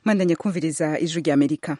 mwandanya kumviriza ijwi rya amerika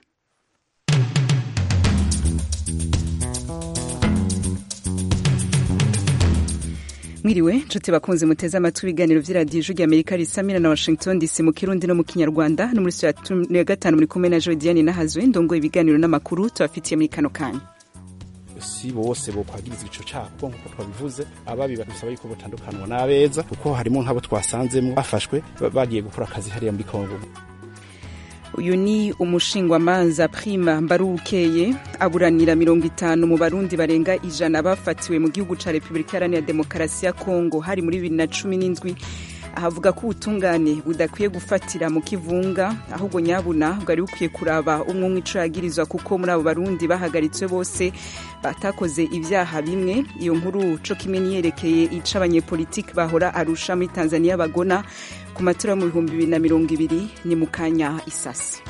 mwiriwe nshuti bakunze muteze amatwi ibiganiro vy'iradiyo ijwi rya amerika risamira na washington dc mu kirundi no mu kinyarwanda no muri studio ya gatanu muri kumwe na jodiane nahazwe ndongoye ibiganiro n'amakuru tubafitiye muri kano kanya si bose bokwagiriza ico cabo nkuko twabivuze ababi badusaba yuko botandukanwa n'abeza kuko harimo nk'abo twasanzemwo bafashwe bagiye gukora akazi hariya muri kongo uyu ni umushingwamanza prima mbarukeye aburanira mirongo itanu mu barundi barenga ijana bafatiwe mu gihugu ca repubulika iharanira demokarasi ya kongo hari muri bibiri na cumi n'indwi ahavuga ko ubutungane budakwiye gufatira mu kivunga ahubwo nyabuna bwari bukwiye kuraba umwe umwe ico yagirizwa kuko muri abo barundi bahagaritswe bose batakoze ibyaha bimwe iyo nkuru co kimwe niyerekeye ica abanyepolitiki bahora arusha muri tanzania bagona ku matora yo mu bihumbi bibiri na mirongo ibiri ni mu kanya isasi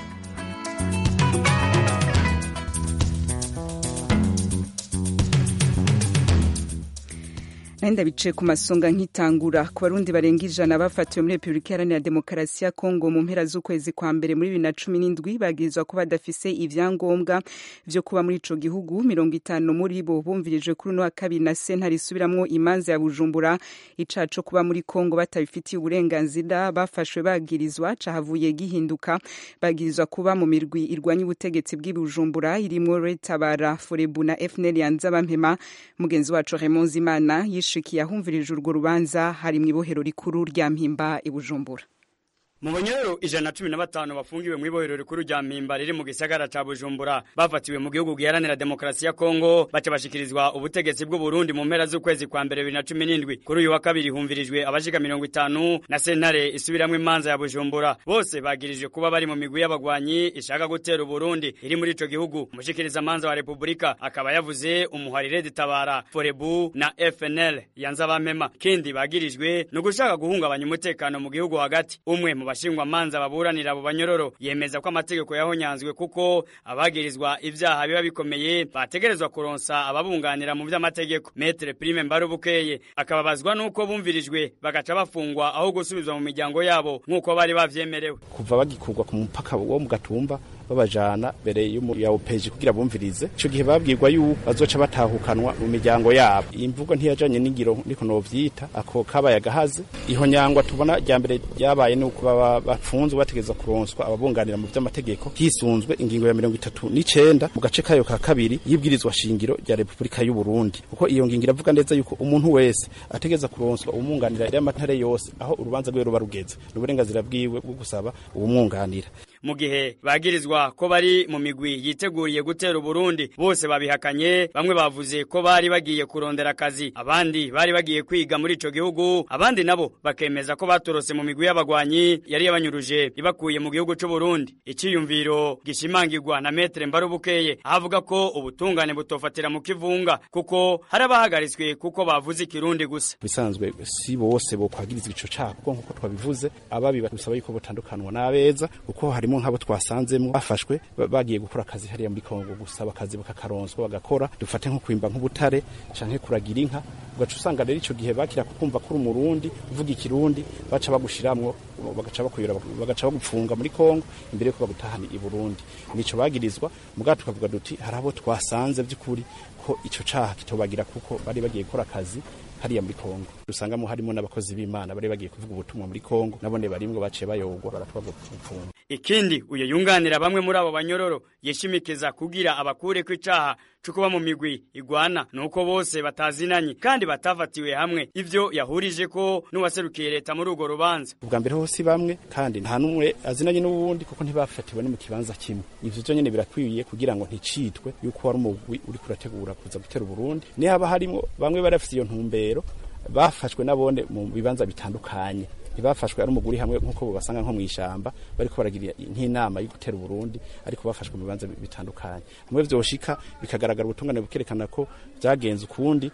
nahenda bicaye ku masonga nk'itangura ku barundi barenga ijana bafatiwe muri repubulika iharanira demokarasi ya kongo mu mpera z'ukwezi kwa mbere muri bibiri na cumi n'indwi bagirizwa ko badafise ivyangombwa vyo kuba muri ico gihugu mirongo itanu muri bo bumvirijwe kuri uno wa kabiri na sentare isubiramwo imanza ya bujumbura icaha co kuba muri kongo batabifitiye uburenganzira bafashwe bagirizwa cahavuye gihinduka bagirizwa kuba mu mirwi irwanya ubutegetsi bw'i bujumbura irimwo retabara forebu na fnl yanzabampema mugenzi wacu raymond zimana yishikiye ahumvirije urwo rubanza hari mu ibohero rikuru rya mpimba i bujumbura mu banyororo ijana na cumi na batanu bafungiwe mu ibohero rikuru rya mpimba riri mu gisagara ca bujumbura bafatiwe mu gihugu giharanira demokarasi ya kongo baca bashikirizwa ubutegetsi bw'u burundi mu mpera z'ukwezi kwa mbere bibiri na cumi n'indwi kuri uyu wa kabiri humvirijwe abashika mirongo itanu na sentare isubiramwo imanza ya bujumbura bose bagirijwe kuba bari mu migwi y'abagwanyi ishaka gutera uburundi iri muri ico gihugu umushikiriza manza wa repubulika akaba yavuze umuharire ditabara forebu na fnl yanzabampema kindi bagirijwe ni ugushaka guhungabanya umutekano mu gihugu hagati umwe mu bashingwa manza baburanira abo banyororo yemeza ko amategeko yahonyanzwe kuko abagirizwa ivyaha biba bikomeye bategerezwa kuronsa ababunganira mu vy'amategeko metre prime mbarubukeye akababazwa nuko bumvirijwe bagaca bafungwa aho gusubizwa mu miryango yabo nk'uko bari bavyemerewe kuva bagikurwa ku mupaka wo mu gatumba babajana mbere ya opeji kugira bumvirize ico gihe babwirwa yuko bazoca batahukanwa mu miryango yabo iyi mvugo ntiyajanye n'ingiro niko novyita ako kabaye agahaze iho nyangwa tubona rya mbere ryabaye nuko baba bafunzwe bategeza kuronswa ababunganira mu vy'amategeko hisunzwe ingingo ya mirongo itatu n'icenda mu gace kayo ka kabiri y'ibwirizwa shingiro rya repubulika y'u Burundi kuko iyo ngingo iravuga neza yuko umuntu wese ategeza kuronswa umwunganira y'amatare yose aho urubanza rwe ruba rugeze n'uburenganzira bwiwe bwo gusaba uwumwunganira mu gihe bagirizwa ko bari mu migwi yiteguriye gutera Uburundi bose babihakanye bamwe bavuze ko bari bagiye kurondera akazi abandi bari bagiye kwiga muri ico gihugu abandi nabo bakemeza ko batorose mu migwi y'abagwanyi yari yabanyuruje ibakuye mu gihugu c'u Burundi iciyumviro gishimangirwa na metre Mbarubukeye avuga ko ubutungane butofatira mu kivunga kuko hari abahagaritswe kuko bavuze ikirundi gusa bisanzwe si bose bokwagiriza ico cabo kuko nkuko twabivuze ababi badusaba yuko botandukanwa n'abeza kuko hari harimo nk'abo twasanzemwo bafashwe bagiye gukora akazi hariya muri Kongo gusaba akazi bakakaronswa bagakora dufate nko kwimba nk'ubutare canke kuragira inka ugaca usanga rero ico gihe bakira kukumva kuri umurundi uvuga ikirundi baca bagushiramwo bagaca bakuyura bagaca bagupfunga muri Kongo imbere yuko bagutahana i Burundi nico bagirizwa mugabo tukavuga duti hari abo twasanze by'ukuri ko ico caha kitobagira kuko bari bagiye gukora akazi hariya muri Kongo dusangamo harimo n'abakozi b'Imana bari bagiye kuvuga ubutumwa muri Kongo nabone barimwe baciye bayogwa baratwaga gupfunga ikindi uyo yunganira bamwe muri abo banyororo yishimikiza kugira abakure ko icaha cyo kuba mu migwi igwana nuko bose batazinanye kandi batafatiwe hamwe ivyo yahurije ko n'uwaserukiye leta muri urwo rubanza ubwa mbere hose bamwe kandi nta numwe azinanye n'uwundi kuko ntibafatiwe no mu kibanza kimwe ivyo vyo nyene birakwiye kugira ngo nticitwe yuko wari umugwi uri kurategura kuza gutera Burundi ni haba harimo bamwe bari bafite iyo ntumbero bafashwe nabone mu bibanza bitandukanye ntibafashwe ari umuguri hamwe nk'uko basanga nko mu ishamba bariko baragira nk'inama yo gutera Burundi ariko bafashwe mu bibanza bitandukanye hamwe vyoshika bikagaragara ubutungane bukerekana ko byagenze ukundi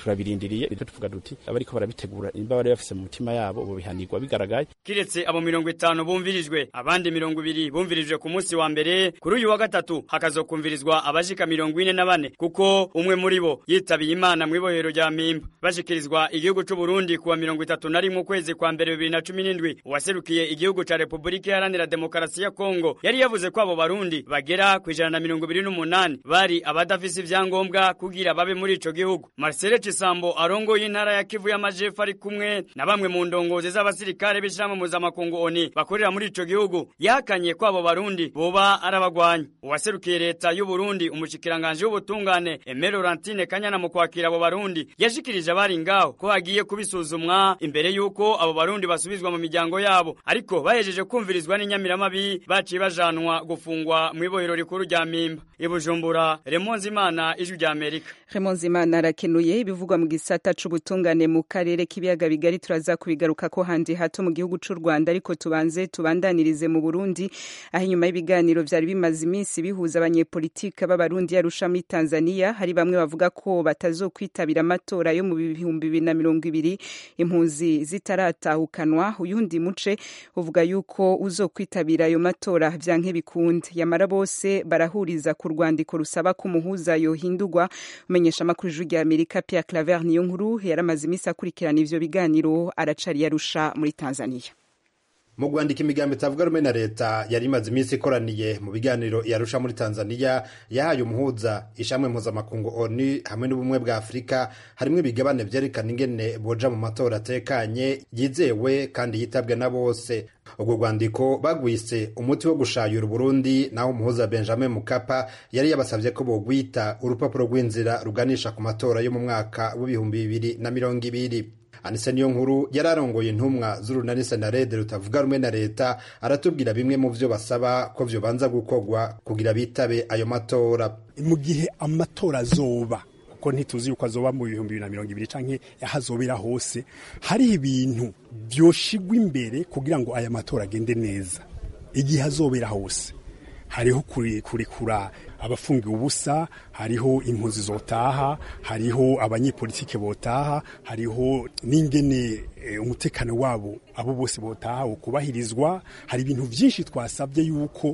turabirindiriye rero tuvuga duti abariko barabitegura imba bari bafise mu mutima yabo bo bihanirwa bigaragaye kiretse abo mirongo itanu bumvirijwe abandi mirongo ibiri bumvirijwe ku munsi wa mbere kuri uyu wa gatatu hakazokumvirizwa abashika mirongo ine na bane kuko umwe muri bo yitabiye imana mu ibohero rya mpimba bashikirizwa igihugu c'u Burundi kuwa mirongo itatu na rimwe ukwezi kwa mbere bibiri na cumi n'indwi uwaserukiye igihugu ca Repubulika Iharanira Demokarasi ya Kongo yari yavuze ko abo barundi bagera ku ijana na mirongo ibiri n'umunani bari abadafise ivyangombwa kugira babe muri ico gihugu Marcel Cisambo arongoye intara ya Kivu y'Amajepfo ari kumwe na bamwe mu ndongozi z'abasirikare b'ishirahamwe mpuzamakungu ONU bakorera muri ico gihugu yahakanye ko abo barundi boba arabagwanya uwaserukiye leta y'u Burundi umushikiranganje w'ubutungane Aimé Laurentine Kanyana mu kwakira abo barundi yashikirije abari ngaho ko hagiye kubisuzumwa imbere y'uko abo barundi basubizwa mu miryango yabo ariko bahejeje kumvirizwa n'inyamiramabi baciye bajanwa gufungwa mu ibohero rikuru rya Mpimba ibujumbura Remonzi Imana ijwi rya Amerika Remonzi Imana arakenuye ibivugwa mu gisata c'ubutungane mu karere k'ibiyaga bigari turaza kubigaruka ko handi hato mu gihugu c'u Rwanda ariko tubanze tubandanirize mu Burundi aho inyuma y'ibiganiro vyari bimaze iminsi bihuza abanyepolitike b'abarundi yarusha muri Tanzania hari bamwe bavuga ko batazokwitabira amatora yo mu bihumbi bibiri na mirongo ibiri impunzi zitaratahukanwa uyundi muce uvuga yuko uzokwitabira ayo matora vyanke bikunde yamara bose barahuriza ku rwandiko rusaba ko umuhuza yohindurwa umenyesha amakuru ijwi rya Amerika Pierre Claver niyo nkuru yaramaze iminsi akurikirana ivyo biganiro aracari yarusha muri Tanzania mu kwandika imigambi itavuga rumwe na leta yari imaze iminsi ikoraniye mu biganiro yarusha muri tanzania yahaye umuhuza ishamwe mpuzamakungu onu hamwe n'ubumwe bwa afurika harimo ibigabane vyerekana ingene boja mu matora atekanye yizewe kandi yitabwe na bose ubwo rwandiko bagwise umuti wo gushayura uburundi naho umuhuza benjamin mukapa yari yabasavye ko bogwita urupapuro rw'inzira ruganisha ku matora yo mu mwaka w'ibihumbi bibiri na mirongo ibiri anise niyo nkuru yari arongoye intumwa z'urunani senarede rutavuga rumwe na leta aratubwira bimwe mu vyo basaba ko vyobanza gukorwa kugira bitabe ayo matora mu gihe amatora azoba kuko ntituzi yuko azoba mu bihumbi bibiri na mirongo ibiri canke ahazobera hose hari ibintu vyoshigwa imbere kugira ngo aya matora agende neza igihe azobera hose hariho kurekura abafungiwe ubusa hariho impunzi zotaha hariho abanyepolitike botaha hariho n'ingene umutekano wabo abo bose botaha ukubahirizwa hari ibintu byinshi twasabye yuko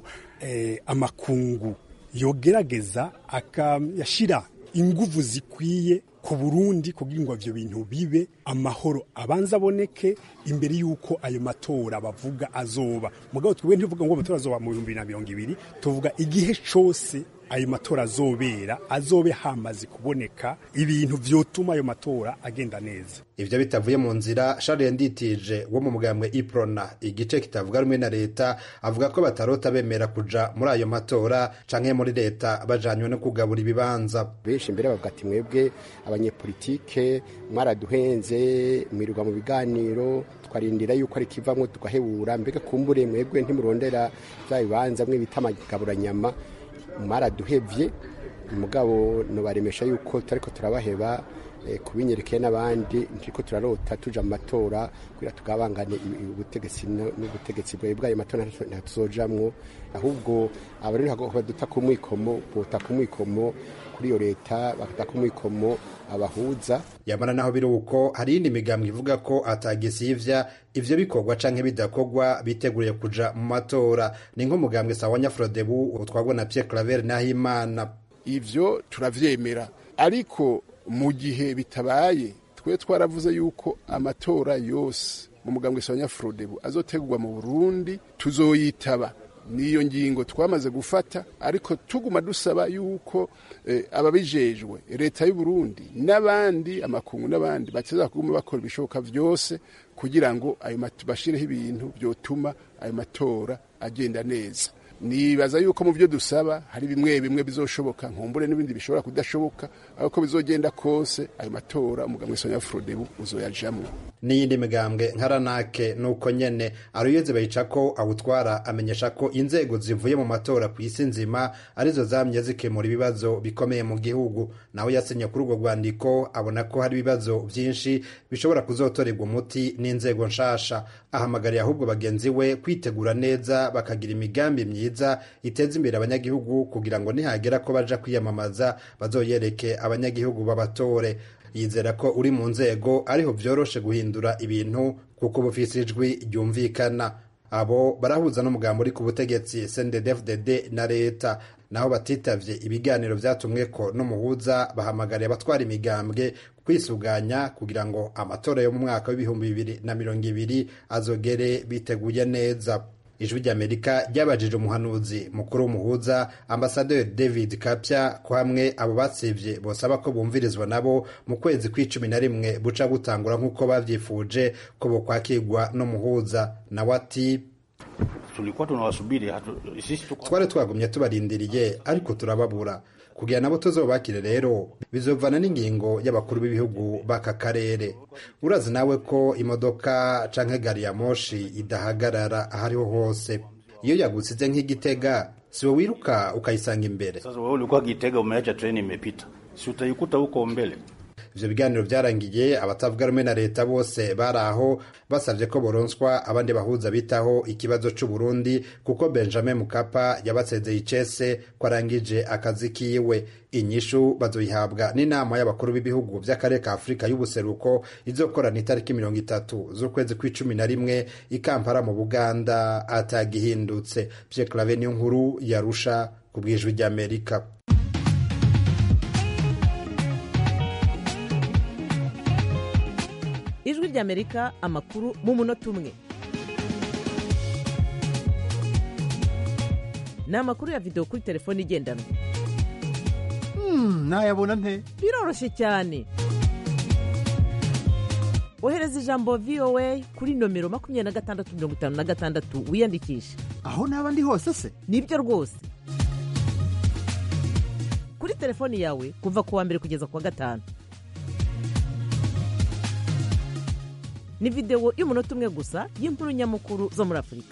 amakungu yogerageza akayashyira inguvu zikwiye ku burundi kugira ngo ivyo bintu bibe amahoro abanza aboneke imbere y'uko ayo matora bavuga azoba mugabo twebwe ntivuga ngo amatora azoba mu bihumbi bibiri na mirongo ibiri tuvuga igihe cose ayo matora azobera azobe hamaze kuboneka ibintu vyotuma ayo matora agenda neza ivyo bitavuye mu nzira Charles Nditije wo mu mugambwe Iprona igice kitavuga rumwe na leta avuga ko batarota bemera kuja muri ayo matora canke muri leta bajanywe no kugabura ibibanza benshi mbere bavuga ati mwebwe abanyepolitike mwaraduhenze mwirirwa mu biganiro twarindira yuko ari kivamwo tugahebura mbega kumbure mwebwe ntimurondera vya bibanza mwe bita amagaburanyama mwaraduhevye mugabo nobaremesha yuko turariko turabaheba kubinyerekeye n'abandi ntiriko turarota tuja mu matora kugira tugabangane ubutegetsi n'ubutegetsi bwawe bw'ayo matora ntatuzojamwo ahubwo abarero baduta ku mwikomo bota ku mwikomo kuri iyo leta bakata ku mwikomo abahuza yamara naho biri uko hari iyindi migambwe ivuga ko atagisivya ivyo bikorwa canke bidakorwa biteguriye kuja mu matora ni nk'umugambwe sawa nyafrodebu utwagwa na Pierre Claver Nahimana ivyo turavyemera ariko mu gihe bitabaye twe twaravuze yuko amatora yose mu mugambwe sawa nyafrodebu azotegurwa mu Burundi tuzoyitaba niyo ngingo twamaze gufata ariko tuguma dusaba yuko eh, ababijejwe leta y'u Burundi n'abandi amakungu n'abandi bakiza kuguma bakora ibishoboka vyose kugira ngo ayo bashireho ibintu byotuma ayo matora agenda neza nibaza yuko mu byo dusaba hari bimwe bimwe bizoshoboka nkumbure n'ibindi bishobora kudashoboka ariko bizogenda kose ayo matora umugambwe Sonia Frodebu uzoyajamwo n'iyindi migambwe nkaranake nuko nyene aruyeze bayicako awutwara amenyesha ko inzego zivuye mu matora ku isi nzima arizo zamye zikemura ibibazo bikomeye mu gihugu nawe yasinye kuri urwo rwandiko abona ko hari ibibazo vyinshi bishobora kuzotorerwa umuti n'inzego nshasha ahamagariye ahubwo bagenzi we kwitegura neza bakagira imigambi myiza iteza imbere abanyagihugu kugira ngo nihagera ko baja kwiyamamaza bazoyereke abanyagihugu babatore yizera ko uri mu nzego ariho vyoroshe guhindura ibintu kuko bufise ijwi ryumvikana abo barahuza n'umugambo uri ku butegetsi CNDD-FDD na leta naho batitavye ibiganiro vyatumweko n'umuhuza bahamagariye abatwara imigambwe kwisuganya kugira ngo amatora yo mu mwaka w'ibihumbi bibiri na mirongo ibiri azogere biteguye neza ijwi ry'amerika ryabajije umuhanuzi mukuru w'umuhuza ambasaderi david kapya ko hamwe abo batsivye bosaba ko bumvirizwa nabo mu kwezi kw'icumi na rimwe buca gutangura nk'uko bavyifuje ko bokwakirwa n'umuhuza nawe ati tulikuwa tunawasubiri hatu, sisi tuko twari twagumye tubarindiriye ariko turababura kugira nabo tuzobakire rero bizovana n'ingingo y'abakuru b'ibihugu b'aka karere urazi nawe ko imodoka canke gari ya moshi idahagarara ahariho hose iyo yagusize nk'igitega siwe wiruka ukayisanga imbere sasa. Wewe ulikuwa Gitega, umeacha treni imepita, si utaikuta huko mbele? ivyo biganiro vyarangiye abatavuga rumwe na leta bose bari aho basavye ko boronswa abandi bahuza bitaho ikibazo c'uburundi kuko benjamin mukapa yabasezeye icese ko arangije akazi kiwe inyishu bazoyihabwa n'inama y'abakuru b'ibihugu vy'akarere ka afurika y'ubuseruko izokorana itariki mirongo itatu z'ukwezi kw'icumi na rimwe i kampala mu buganda atagihindutse pierre clave niyo nkuru yarusha ku bwijwi ry'amerika ijwi ry'amerika amakuru mu munota umwe ni amakuru ya videwo kuri telefone igendanwa nayabona nte biroroshye cyane ohereza ijambo voa kuri nomero makumyabiri na gatandatu mirongo itanu na gatandatu wiyandikishe aho naba ndi hose se nibyo rwose kuri telefoni yawe kuva ku wa mbere kugeza ku wa gatanu ni videwo y'umunota umwe gusa y'inkuru nyamukuru zo muri afurika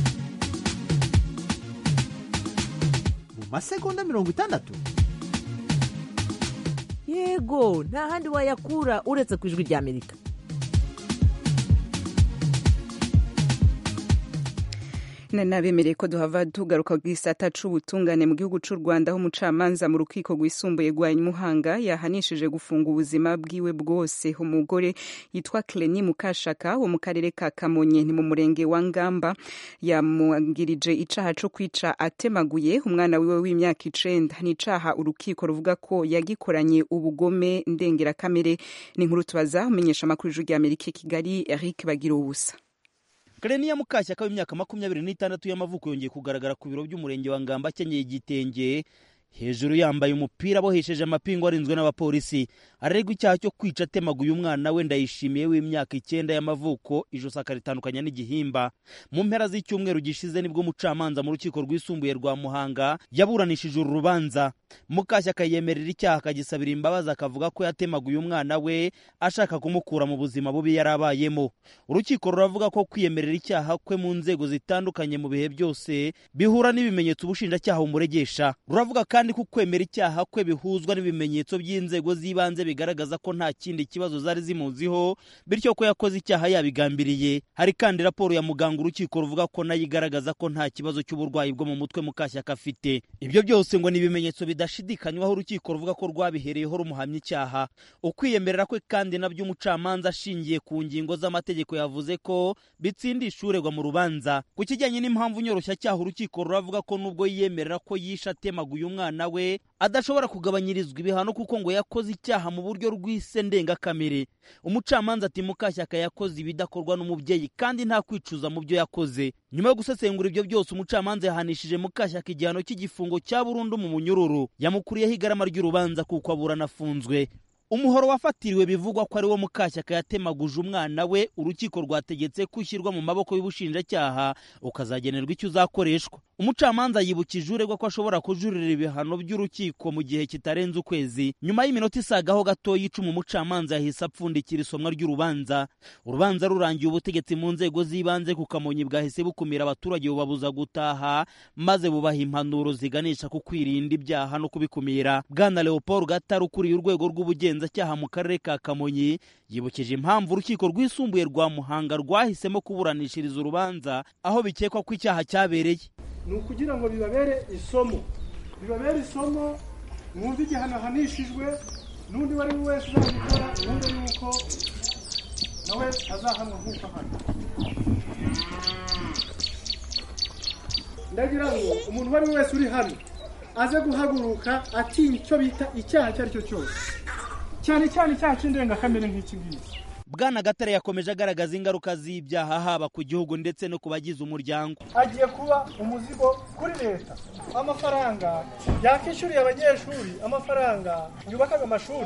mu masegonda mirongo itandatu yego nta handi wayakura uretse ku ijwi ry'amerika nabemereye ko duhava tugaruka ku gisata c'ubutungane mu gihugu c'u rwanda aho umucamanza mu rukiko rwisumbuye rwa muhanga yahanishije gufunga ubuzima bwiwe bwose umugore yitwa cleni mukashaka wo mu karere ka kamonyi ni mu murenge wa ngamba yamwangirije icaha co kwica atemaguye umwana wiwe w'imyaka icenda ni icaha urukiko ruvuga ko yagikoranye ubugome ndengerakamere ni inkuru tubaza umenyesha amakuru y'ijwi ry'amerika i kigali eric bagira ubusa Kareniya Mukashyaka w'imyaka makumyabiri n'itandatu y'amavuko yongeye kugaragara ku biro by'umurenge wa Ngamba akenyeye igitenge hejuru yambaye umupira abohesheje amapingu arinzwe n'abapolisi arerwa icyaha cyo kwica atemaguye umwana we ndayishimiye w'imyaka icyenda y'amavuko ijosi akaritandukanya n'igihimba mu mpera z'icyumweru gishize nibwo umucamanza mu rukiko rwisumbuye rwa muhanga yaburanishije uru rubanza mukashyaka yemerera icyaha akagisabira imbabazi akavuga ko yatemaguye umwana we ashaka kumukura mu buzima bubi yari abayemo urukiko ruravuga ko kwiyemerera icyaha kwe mu nzego zitandukanye mu bihe byose bihura n'ibimenyetso ubushinjacyaha bumuregesha ruravuga kandi ko kwemera icyaha kwe bihuzwa n'ibimenyetso by'inzego z'ibanze bigaragaza ko nta kindi kibazo zari zimuziho bityo ko yakoze icyaha yabigambiriye hari kandi raporo ya muganga urukiko ruvuga ko nayo igaragaza ko nta kibazo cy'uburwayi bwo mu mutwe mukashyaka afite ibyo byose ngo ni ibimenyetso bidashidikanywaho urukiko ruvuga ko rwabihereyeho rumuhamya icyaha ukwiyemerera kwe kandi nabyo umucamanza ashingiye ku ngingo z'amategeko yavuze ko bitsindisha uregwa mu rubanza ku kijyanye n'impamvu nyoroshyacyaha urukiko ruravuga ko nubwo yiyemerera ko yishe atemaguye umwana we adashobora kugabanyirizwa ibihano kuko ngo yakoze icyaha mu buryo rw'ise ndengakamere umucamanza ati mukashyaka yakoze ibidakorwa n'umubyeyi kandi nta kwicuza mu byo yakoze nyuma yo gusesengura ibyo byose umucamanza yahanishije mukashyaka igihano cy'igifungo cya burundu mu munyururu yamukuriyeho igarama ry'urubanza kuko aburana afunzwe umuhoro wafatiriwe bivugwa ko ari wo mukashyaka yatemaguje umwana we urukiko rwategetse ko ushyirwa mu maboko y'ubushinjacyaha ukazagenerwa icyo uzakoreshwa umucamanza yibukije uregwa ko ashobora kujurira ibihano by'urukiko mu gihe kitarenze ukwezi nyuma y'iminota isagaho gatoya icuma umucamanza yahise apfundikira isomwa ry'urubanza urubanza rurangiye ubutegetsi mu nzego z'ibanze ku kamonyi bwahise bukumira abaturage bubabuza gutaha maze bubaha impanuro ziganisha ku kwirinda ibyaha no kubikumira bwana leopold gatari ukuriye urwego rw'ubugenzacyaha mu karere ka kamonyi yibukije impamvu urukiko rwisumbuye rwa muhanga rwahisemo kuburanishiriza urubanza aho bikekwa ko icyaha cyabereye ni ukugira ngo bibabere isomo bibabere isomo mwumve igihano ahanishijwe n'undi wari we wese uzabikora wumve yuko nawe azahanwa nk'uko hano ndagira ngo umuntu uwo ari we wese uri hano aze guhaguruka atinya icyo bita icyaha icyo ari cyo cyose cyane cyane icyaha cy'indengakamere nk'iki ngiki bwana gatare yakomeje agaragaza ingaruka z'ibyaha haba ku gihugu ndetse no ku bagize umuryango agiye kuba umuzigo kuri leta amafaranga yakishyuriye abanyeshuri amafaranga yubakaga amashuri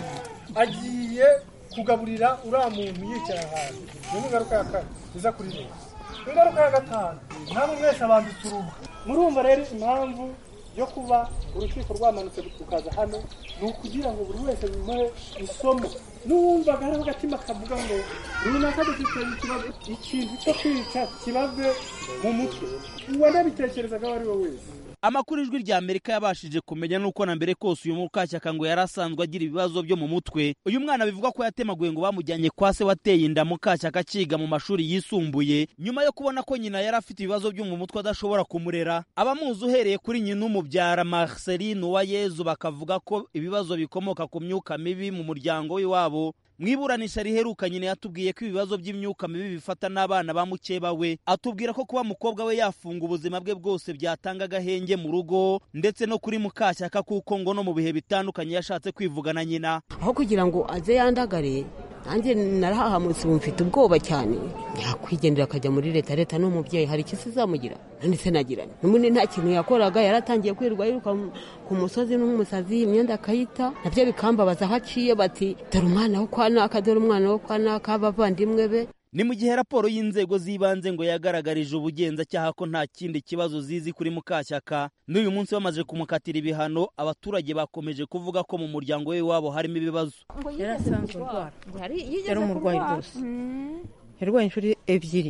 agiye kugaburira uriya muntu yicaye ahantu iyo ni ingaruka ya kane iza kuri leta ingaruka ya gatanu namwe mwese abambitse uruhu murumva rero impamvu yo kuba urukiko rwamanutse rukaza hano ni ukugira ngo buri wese bimuhe isomo n'uwumvaga hariho agatima kavuga ngo runaka dufite ikibazo ikintu cyo kwica kibave mu mutwe uwanabitekerezaga uwo ari we wese amakuru ijwi rya amerika yabashije kumenya nuko na mbere kose uyu mukashyaka ngo yari asanzwe agira ibibazo byo mu mutwe uyu mwana bivuga ko yatemaguye ngo bamujyanye kwa se wateye inda mukashyaka akiga mu mashuri yisumbuye nyuma yo kubona ko nyina yari afite ibibazo byo mu mutwe adashobora kumurera abamuzi uhereye kuri nyina umubyara marceline uwayezu bakavuga ko ibibazo bikomoka ku myuka mibi mu muryango w'iwabo mu iburanisha riheruka nyine yatubwiye ko ibibazo by'imyuka mibi bifata n'abana ba mukeba we atubwira ko kuba mukobwa we yafunga ubuzima bwe bwose byatanga agahenge mu rugo ndetse no kuri mukashyaka kuko ngo no mu bihe bitandukanye yashatse kwivugana nyina aho kugira ngo aze yandagare nanjye narahahamutse ubu mfite ubwoba cyane yakwigendera akajya muri leta leta ni umubyeyi hari icyo izamugira none se nagirane n'ubundi nta kintu yakoraga yaratangiye kwirirwa yiruka ku musozi n'umusazi imyenda akayita nabyo bikambabaza aho aciye bati dore umwana wo kwa naka dore umwana wo kwa naka abavandimwe be ni mu gihe raporo y'inzego z'ibanze ngo yagaragarije ubugenzacyaha ko nta kindi kibazo zizi kuri mukashyaka n'uyu munsi bamaze kumukatira ibihano abaturage bakomeje kuvuga ko mu muryango we wabo harimo ibibazo yari asanzwe urwara yari umurwayi rwose yarwaye inshuro ebyiri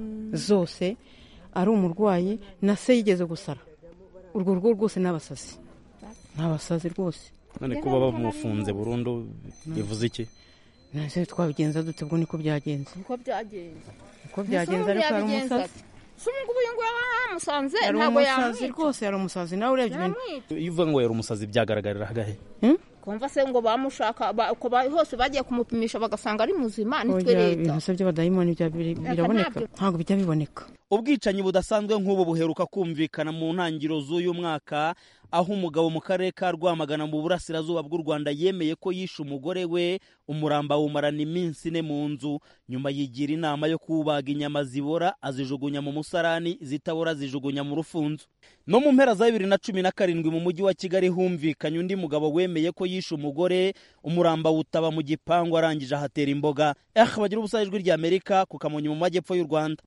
zose ari umurwayi na se yigeze gusara urwo rugo rwose ni abasazi ni abasazi rwose none kuba bamufunze burundu bivuze iki nase twabigenza dute ubwo niko byagenze niko byagenze uko byagenze ariko yari umusazi si ngubu uyu nguyu yamusanze yari ntabwo umusazi yamwica rwose yari umusazi nawe urebye ibintu iyo uvuga ngo yari umusazi byagaragarira hagahe kumva se ngo bamushaka ba- uko ba- hose bagiye kumupimisha bagasanga ari muzima nitwe Oya, leta ibintu se by'abadayimoni bya- biri- Aka biraboneka ntabyo. ntabwo bijya biboneka ubwicanyi budasanzwe nk'ubu buheruka kumvikana mu ntangiriro z'uyu mwaka aho umugabo mu karere ka rwamagana mu burasirazuba bw'u rwanda yemeye ko yishe umugore we umuramba awumarana iminsi ine mu nzu nyuma yigira inama yo kubaga inyama zibora azijugunya mu musarani zitabora azijugunya mu rufunzo no mu mpera za bibiri na cumi na karindwi mu mujyi wa kigali humvikanye undi mugabo wemeye ko yishe umugore umuramba wutaba mu gipangu arangije ahatera imboga eh bagira ubusa ijwi ry'amerika ku kamonyi mu majyepfo y'u rwanda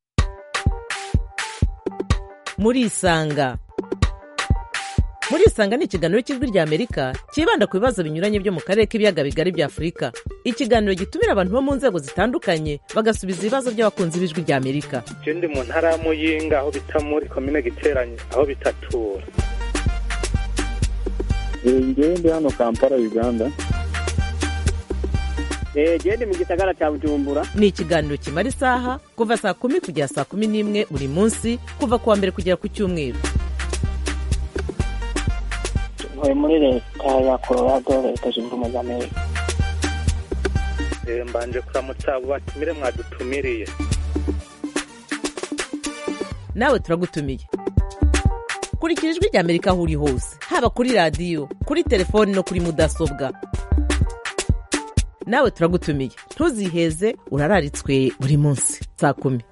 murisanga murisanga ni ikiganiro cy'ijwi ry'amerika cyibanda ku bibazo binyuranye byo mu karere k'ibiyaga bigari bya afurika ikiganiro gitumira abantu bo mu nzego zitandukanye bagasubiza ibibazo by'abakunzi b'ijwi ry'amerika je ndi mu ntara ya muyinga aho bita muri komine giteranye aho bitatura ngewe ndi hano kampala uganda gende mu gisagara cya bujumbura ni ikiganiro kimara isaha kuva saa kumi kugera saa kumi n'imwe buri munsi kuva ku wa mbere kugera ku cyumweru ntuye muri leta ya colorado leta zunze ubumwe za amerika Eh, mbanje kuramutsa abo batumire mwadutumiriye nawe turagutumiye kurikira ijwi ry'amerika aho uri hose haba kuri radiyo kuri telefoni no kuri mudasobwa nawe turagutumiye ntuziheze urararitswe buri munsi saa kumi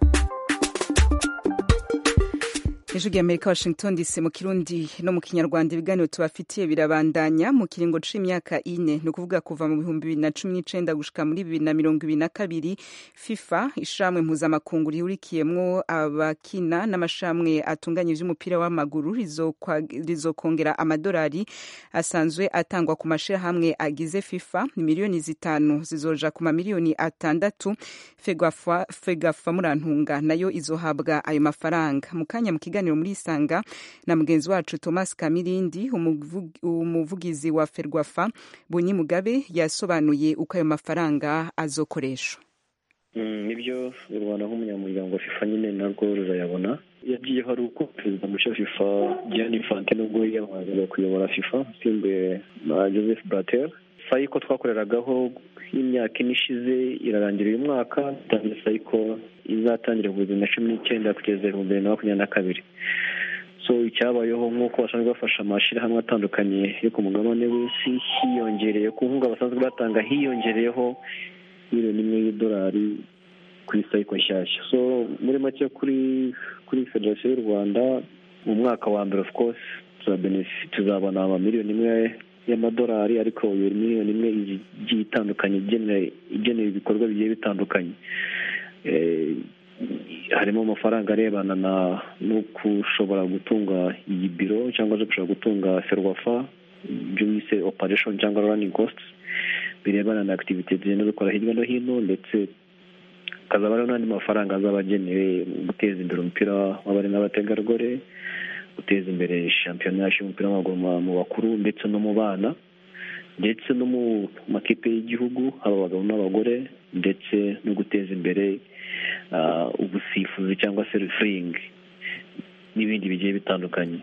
ijwi ry'amerika washington dc mu kirundi no mu kinyarwanda ibiganiro tubafitiye birabandanya mu kiringo c'imyaka ine ni ukuvuga kuva mu bihumbi bibiri na cumi n'icenda gushika muri bibiri na mirongo ibiri na kabiri fifa ishamwe mpuzamakungu rihurikiyemwo abakina n'amashamwe atunganya ivy'umupira w'amaguru rizokwa- rizokongera amadolari asanzwe atangwa ku mashirahamwe agize fifa ni miliyoni zitanu zizoja ku mamiliyoni atandatu fegafa fegafa murantunga nayo izohabwa ayo mafaranga mu kanya mu kiganiro muri isanga na mugenzi wacu thomas kamirindi umuvu- umuvugizi wa ferwafa bunyi mugabe yasobanuye uko ayo mafaranga azokoreshwa Mm, nibyo u rwanda nk'umunyamuryango wa fifa nyine narwo rurayabona yagiyeho ari uko perezida mushya wa fifa gianni infantino ubwo yiyamamazaga kuyobora fifa usimbuye na joseph blatter sayiko twakoreragaho y'imyaka ine ishize irarangira uyu mwaka dutangiye sayiko izatangira ku bibiri na cumi n'icyenda kugeza ibihumbi bibiri na makumyabiri na kabiri so icyabayeho nk'uko basanzwe bafasha amashyirahamwe atandukanye yo ku mugabane w'isi hiyongereye ku nkunga basanzwe batanga hiyongereyeho miliyoni imwe y'idolari kuri sayiko nshyashya so muri make kuri kuri federasiyo y'u rwanda mu mwaka wa mbere of course tuzabona amamiliyoni imwe y'amadolari ariko iyo miliyoni imwe igiye itandukanye igenewe ibikorwa bigiye bitandukanye harimo amafaranga arebana no gushobora gutunga iyi biro cyangwa se gushobora gutunga ferwafa ibyo bise operation cyangwa running costs birebana na activity zigenda zikora hirya no hino ndetse hakazaba hariho n'andi mafaranga azaba agenewe guteza imbere umupira w'abari n'abategarugori guteza imbere shampiyona y'umupira w'amaguru mu bakuru ndetse no mu bana ndetse no mu makipe y'igihugu haba abagabo n'abagore ndetse no guteza imbere ubusifuzi cyangwa se refuringi n'ibindi bigiye bitandukanye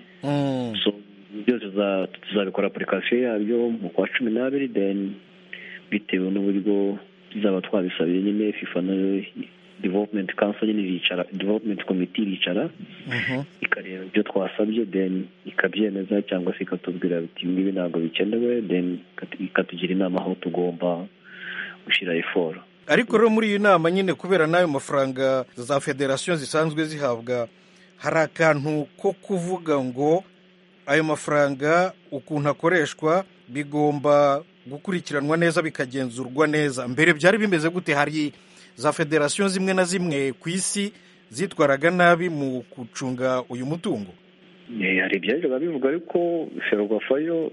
byose tuzabikora apurikasiyo yabyo mu kwa cumi n'abiri deni bitewe n'uburyo tuzaba twabisabiye nyine fifa na development council nyine iricara development committee iricara ikareba ibyo twasabye then ikabyemeza cyangwa se ikatubwira biti ngibi ntabwo bikenewe then ikatugira inama aho tugomba gushyira eforo ariko rero muri iyi nama nyine kubera n'ayo mafaranga za federasiyo zisanzwe zihabwa hari akantu ko kuvuga ngo ayo mafaranga ukuntu akoreshwa bigomba gukurikiranwa neza bikagenzurwa neza mbere byari bimeze gute hari za federasiyo zimwe na zimwe ku isi zitwaraga nabi mu gucunga uyu mutungo hari ibyajyaga bivuga ariko ferwafayo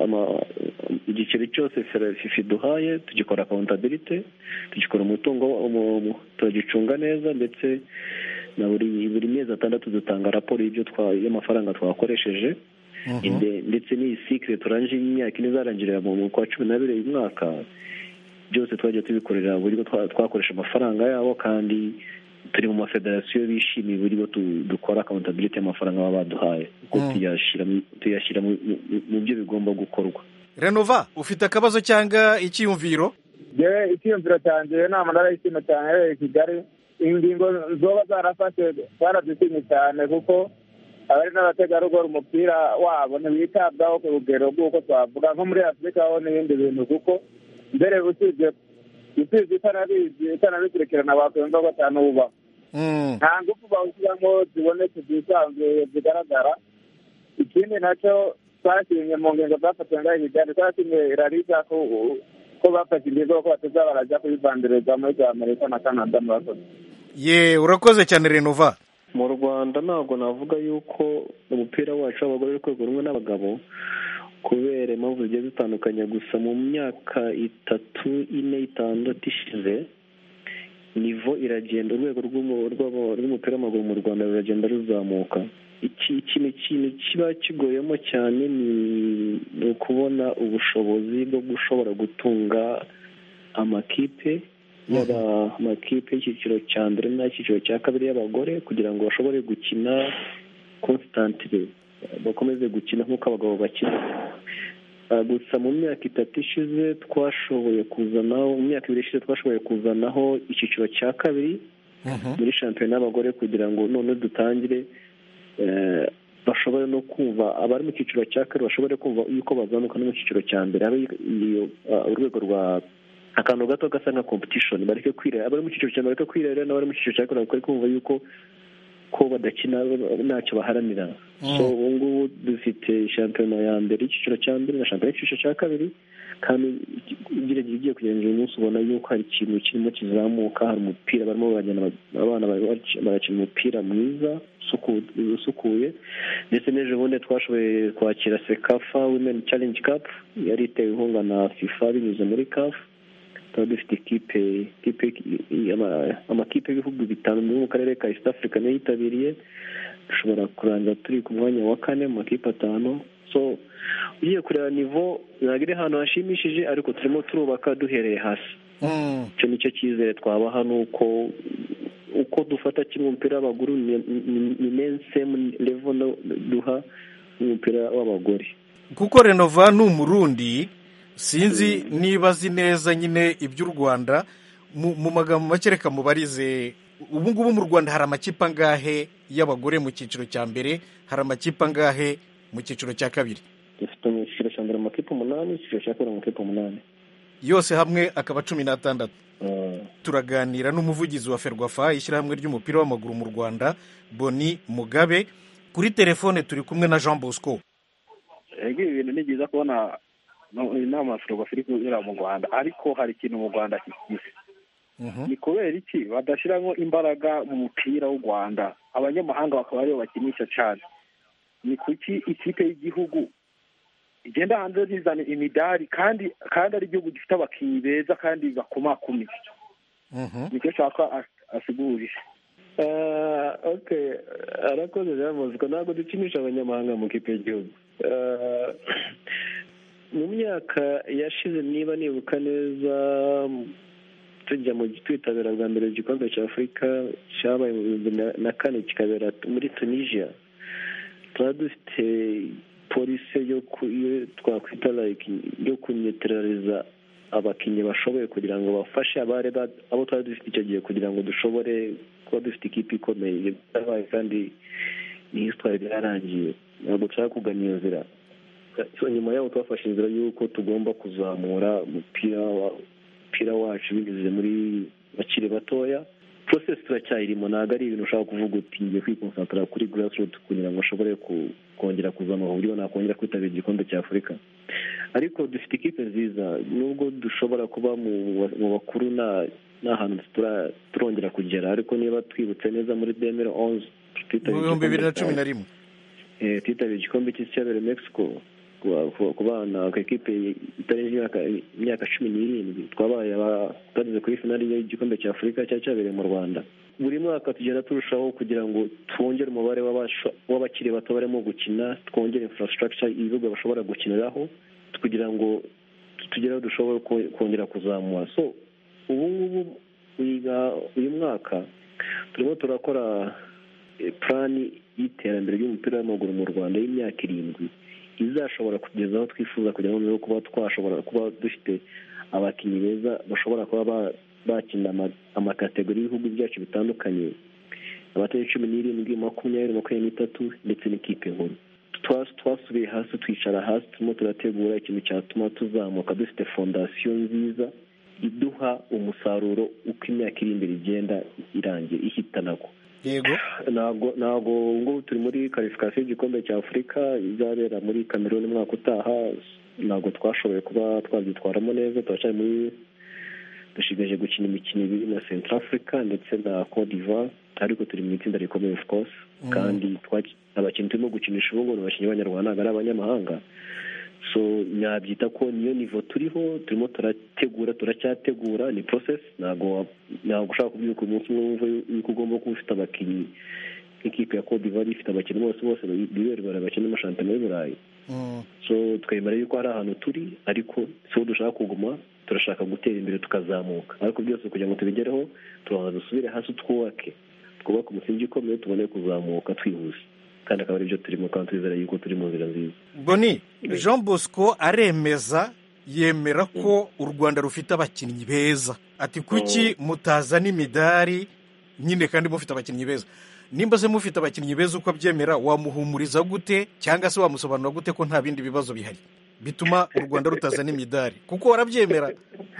igiceri cyose fifi duhaye tugikora akawuntabirite tugikora umutungo turagicunga neza ndetse na buri mezi atandatu dutanga raporo y'ibyo y'amafaranga twakoresheje ndetse n'iyi sikire turangije imyaka ine izarangirira mu kwa cumi n'abiri uyu mwaka byose twajya tubikorera uburyo twakoresha amafaranga yabo kandi turi mu mafederasiyo bishimiye uburyo dukora akawuntabiriti y'amafaranga baba baduhaye kuko tuyashyira mu byo bigomba gukorwa renova ufite akabazo cyangwa icyiyumviro yewe icyiyumviro cyanjye nama narayishimye cyane yabereye i kigali ingingo zoba zarafashe barazishimye cyane kuko abari n'abategarugori umupira wabo ntiwitabwaho ku rugero rw'uko twavuga nko muri afurika ho n'ibindi bintu kuko mbere usibye usibye itanabizi itanabikurikirana wakwemva ko atanubaho nta ngufu bawushyiramo zibonetse zisanzuye zigaragara ikindi nacyo twashimye mu ngingo zafatiwe ngaho kigali twashimye irarisa ko bafashe ingingo ko bateza barajya kuyivandireza muri za amerika na canada murakoze ye urakoze cyane renova mu rwanda ntabwo navuga yuko umupira wacu w'abagore uri rwego rumwe n'abagabo kubera impamvu zigiye zitandukanye gusa mu myaka itatu ine itandatu ishize nivo iragenda urwego rw'umupira w'amaguru mu rwanda ruragenda ruzamuka ikintu kintu kiba kigoyemo cyane ni ukubona ubushobozi bwo gushobora gutunga amakipe yaba amakipe y'icyiciro cya mbere n'ay'icyiciro cya kabiri y'abagore kugira ngo bashobore gukina konsitantire bakomeze gukina nk'uko abagabo bakina gusa mu myaka itatu ishize twashoboye kuzanaho mu myaka ibiri ishize twashoboye kuzanaho icyiciro cya kabiri muri shampiyona y'abagore kugira ngo none dutangire bashobore no kumva abari mu cyiciro cya kabiri bashobore kumva yuko bazamuka no mu cyiciro cya mbere habe urwego rwa akantu gato gasa nka competition bareke kwirera abari mu cyiciro cya mbere bareke kwirera n'abari mu cyiciro cya kabiri bakwiye kumva yuko ko badakina ntacyo baharanira so ubu ngubu dufite shampiyona ya mbere y'icyiciro cya mbere na shampiyona y'icyiciro cya kabiri kandi ugerageje ugiye kugenzura umunsi ubona yuko hari ikintu kirimo kizamuka hari umupira barimo baragenda abana barakina umupira mwiza usukuye ndetse n'ejo bundi twashoboye kwakira sekafa women challenge cup yari itewe inkunga na fifa binyuze muri kafu tuba dufite ikipe amakipe y'ibihugu bitanu mu karere ka east africa niyo yitabiriye dushobora kurangira turi ku mwanya wa kane mu makipe atanu so ugiye kureba nivo ntabwo iri ahantu hashimishije ariko turimo turubaka duhereye hasi icyo nicyo cyizere twabaha ni uko uko dufata kimwe umupira w'abaguru ni meni semu levo duha umupira w'abagore kuko renova ni umurundi sinzi niba azi neza nyine iby'u rwanda mu mu magambo make reka mubarize ubu ngubu mu rwanda hari amakipe angahe y'abagore mu cyiciro cya mbere hari amakipe angahe mu cyiciro cya kabiri dufite mu cyiciro cya mbere amakipe umunani icyiciro cya kabiri amakipe umunani yose hamwe akaba cumi n'atandatu turaganira n'umuvugizi wa ferwafa ishyirahamwe ry'umupira w'amaguru mu rwanda boni mugabe kuri telefone turi kumwe na jean bosco ego ibi bintu ni byiza kubona no- inama ya ferwafa iri kunyura mu rwanda ariko hari ikintu mu rwanda kigize ni kubera iki badashyiramo imbaraga mu mupira w'u rwanda abanyamahanga bakaba aribo bakinisha cyane ni kuki ikipe y'igihugu igenda hanze zizana imidari kandi kandi ari igihugu gifite abakinnyi beza kandi bakomakomeye nicyo nshaka as- asigurire Ah, okay arakoze jean bosco ntabwo dukinisha abanyamahanga mu kipe y'igihugu Ah, mu myaka yashize niba nibuka neza tujya mu twitabira bwa mbere igikombe cya afurika cyabaye mu bihumbi na- na kane kikabera muri tunisia tuba dufite polisi yo ku- yo twakwita like yo kunyeterariza abakinnyi bashoboye kugira ngo bafashe abari ba- abo twari dufite icyo gihe kugira ngo dushobore kuba dufite ikipe ikomeye yabaye kandi ni histoire byarangiye ntabwo dushaka kugana iyo nzira So, nyuma yaho twafashe inzira y'uko tugomba kuzamura umupira wa- umupira wacu binyuze muri bakiri batoya process turacyayirimo ntabwo ari ibintu ushobora kuvuga uti ngiye kwikonsantara kuri grassroot kugira ngo ushobore ku- kongera kuzamura uburyo nakongera kwitabira igikombe cya afurika ariko dufite ikipe nziza nubwo dushobora kuba mu mu bakuru nta nta hantu tura- turongera kugera ariko niba twibutse neza muri demere onze mu bihumbi bibiri na cumi na rimwe twitabira igikombe cy'isi cyabereye mexico ku- ku- ku bana ku ekipe itarenze imyaka imyaka cumi n'irindwi twabaye aba- twageze kuri finali y'igikombe cya afurika cyari cyabereye mu rwanda buri mwaka tugenda turushaho kugira ngo twongere umubare w'abasho- w'abakiri bato barimo gukina twongere infrastructure ibibuga bashobora gukiniraho kugira ngo tugere aho dushobora ko- kongera kuzamura so ubu ngubu wiga uyu mwaka turimo turakora eh, plani y'iterambere ry'umupira w'amaguru mu rwanda y'imyaka irindwi izashobora kugeza aho twifuza kugira ngo noneho kuba twashobora kuba dufite abakinnyi beza bashobora kuba ba- bakina ama- amakategori y'ibihugu byacu bitandukanye abatari cumi n'irindwi makumyabiri makumyabiri n'itatu ndetse n'ikipe nkuru Twa- twasubiye hasi twicara hasi turimo turategura ikintu cyatuma tuzamuka dufite fondasiyo nziza iduha umusaruro uko imyaka iri imbere igenda irangiye ihitanago yego ntabwo ntabwo ubu ngubu turi muri karifikasiyo y'igikombe cya afurika izabera muri kameruni umwaka utaha ntabwo twashoboye kuba twabyitwaramo neza turacyari muri dushigaje gukina imikino ibiri na central africa ndetse na cote d'ivoire ariko turi mu itsinda rikomeye of course Mm. kandi twaki- abakinnyi turimo gukinisha ubu ngubu ni abakinnyi b'abanyarwanda ntabwo ari abanyamahanga so nabyita ko niyo nivo turiho turimo turategura turacyategura ni process ntabwo ntabwo ushaka kubyuka umunsi umwe wumva yuko ugomba kuba ufite abakinnyi nk'ikipe ya Cote d'Ivoire ifite abakinnyi bose bose biberwa bakina amashampiyona y'u Burayi so twemera yuko hari ahantu turi ariko si ho dushaka kuguma turashaka gutera imbere tukazamuka ariko byose kugira ngo tubigereho turabanza dusubire hasi twubake twubake umusingi ukomeye tubone kuzamuka twihuse kandi akaba aribyo turimo kandi twizera yuko turi mu nzira nziza boni jean bosco aremeza yemera ko u rwanda rufite abakinnyi beza ati kuki mutazana imidari nyine kandi mufite abakinnyi beza nimba se mufite abakinnyi beza uko abyemera wamuhumuriza gute cyangwa se wamusobanurira gute ko nta bindi bibazo bihari bituma u rwanda rutazana imidari kuko warabyemera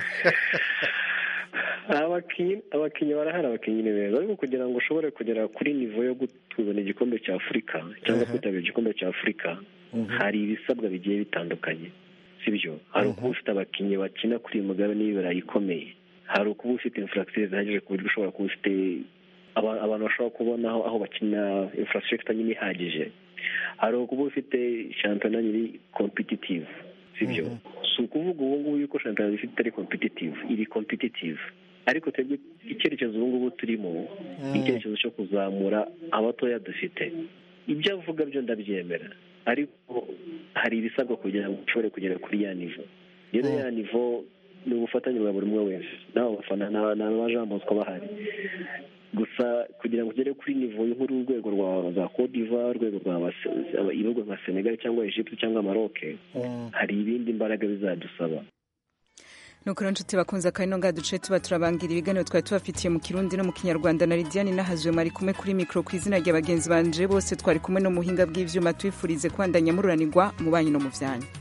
abakinnyi abakinnyi barahari abakinnyi ni beza ariko kugira ngo ushobore kugera kuri nivo yo gutuzana igikombe cya afurika cyangwa kwitabira igikombe cya afurika hari ibisabwa bigiye bitandukanye sibyo hari ukuba ufite abakinnyi bakina kuri iyi mugabane y'ibirayi ikomeye hari ukuba ufite infrastructure zihagije ku buryo ushobora kuba ufite aba- abantu bashobora kubona aho aho bakina infrastructure nyine ihagije hari ukuba ufite shampiyona nyiri competitive sibyo si ukuvuga ubu ngubu yuko shampiyona ifite itari competitive iri competitive ariko twebwe icyerekezo ubu ngubu turimo ni icyerekezo cyo kuzamura abatoya dufite ibyo avuga byo ndabyemera ariko hari ibisabwa kugira ngo ushobore kugera kuri ya nivo rero ya nivo ni ubufatanye bwa buri umwe wese n'abo bafana n'aba- n'aba Jean Bosco bahari gusa kugira ngo ugere kuri nivo nkuru urwego rwa za Cote d'Ivoire urwego rwa ibihugu nka Senegal cyangwa Egypte cyangwa Maroc hari ibindi mbaraga bizadusaba nuko rero nshuti bakunze akari nonga duce tuba turabangira ibiganiro twari tubafitiye mu kirundi no mu kinyarwanda na lidiane nahazwe mwari kumwe kuri mikoro ku izina rya bagenzi banje bose twari kumwe no muhinga bw'ivyuma twifurize kubandanya mururanirwa mu banyu no mu vyanyu